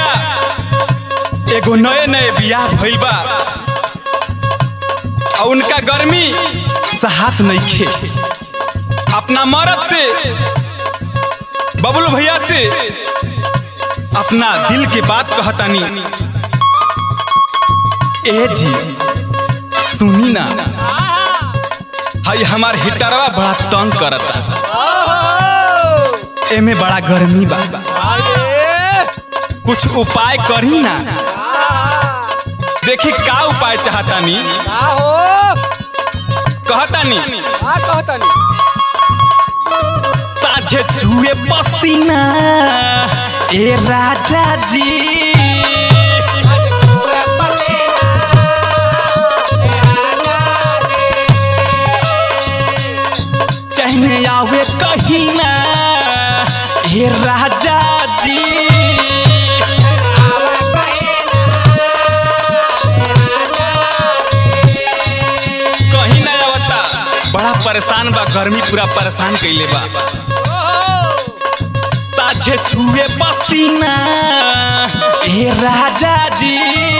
कहतिया एगो नए नए बियाह भइल बा और उनका गर्मी सहात नइखे अपना मरद से बबलू भैया से अपना दिल के बात कहतानी ए जी सुनी ना हई हमार हिटरवा बड़ा तंग करता एमे बड़ा गर्मी बा कुछ उपाय करी ना देखी का उपाय चाहतानी कहतानी साझे चुए पसीना ए राजा जी चहने आवे कहीं ना ए राजा जी कहीं ना आवता बड़ा परेशान बा गर्मी पूरा परेशान कइले बा ताजे छुए पसीना ए राजा जी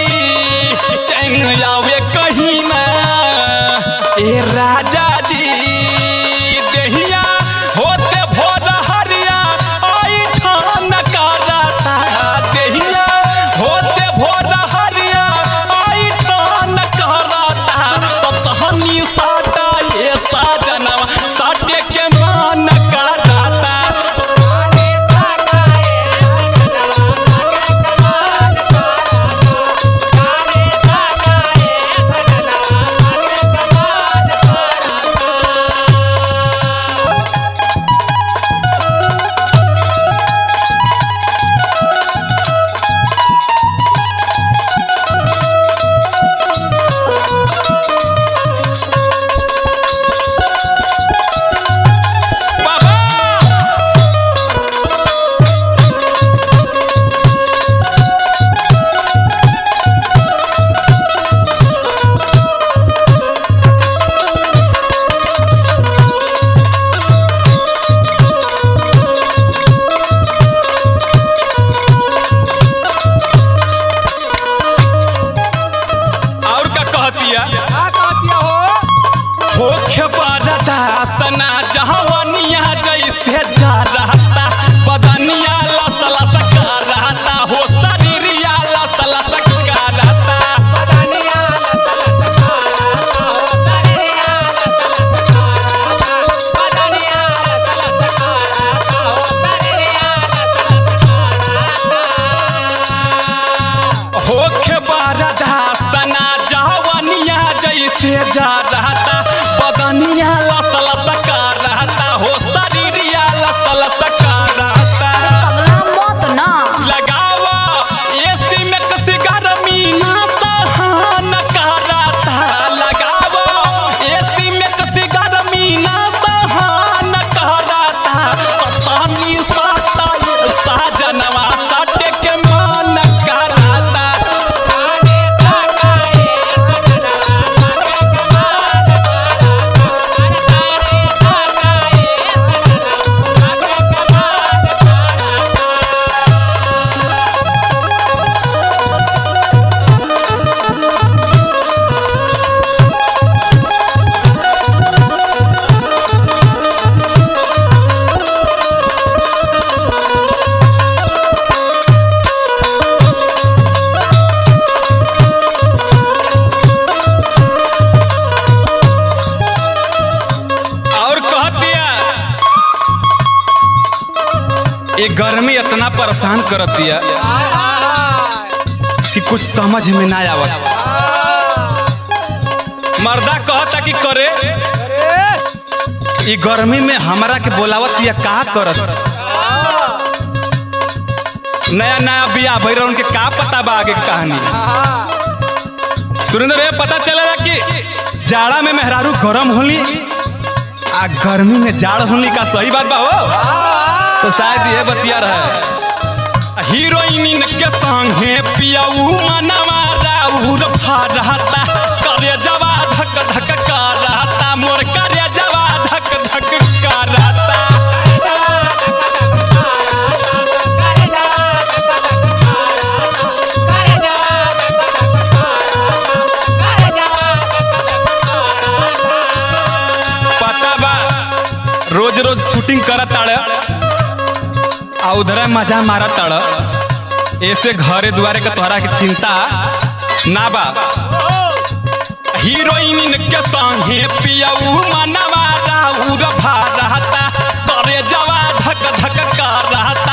चैन आवे कहीं ना ए राजा जी देहिया होते भोर हरिया आई ठान कराता देहिया होते भोर हरिया आई ठान कराता तो तहनी साटा ये साजनवा साटे के मान कराता बाबा और का कहतिया होखे बरदासना जहवनिया जैसे जा रहता बदनिया लस लस का रहता हो शरीरिया लस लस का रहता होखे बरदासना जहवनिया जैसे जा रहता बदनिया लस लस का रहता हो शरीरिया लस लस का रहता मत ना लगावा एसी में कसी गर्मी ना सहन कराता लगावा एसी में कसी गर्मी ना सहन कराता पानी साता साजनवा साटे के मन कराता और कह दिया ये गर्मी इतना परेशान कर दिया कि कुछ समझ में ना आवत मर्दा कहता कि करे ये गर्मी में हमरा के बोलावत या का करत नया नया बिया भैर उनके का पता बा आगे के कहानी सुरेंद्र भैया पता चलेला कि जाड़ा में मेहरारू गरम होली आ गर्मी में जाड़ होली का सही बात बा हो तो शायद ये बतिया रहे हीरोइन के संगे पियाऊ मनवा राउर फरहता करे जवा धक धक करहता मोर करे जवा धक धक करहता शूटिंग करत ताड़ आ उधर मजा मारत ताड़ ऐसे घरे दुआरे के तोहरा के चिंता ना बा हीरोइन के संगे पियऊ मनवा राउर भा रहता करे जवा धक धक कर रहता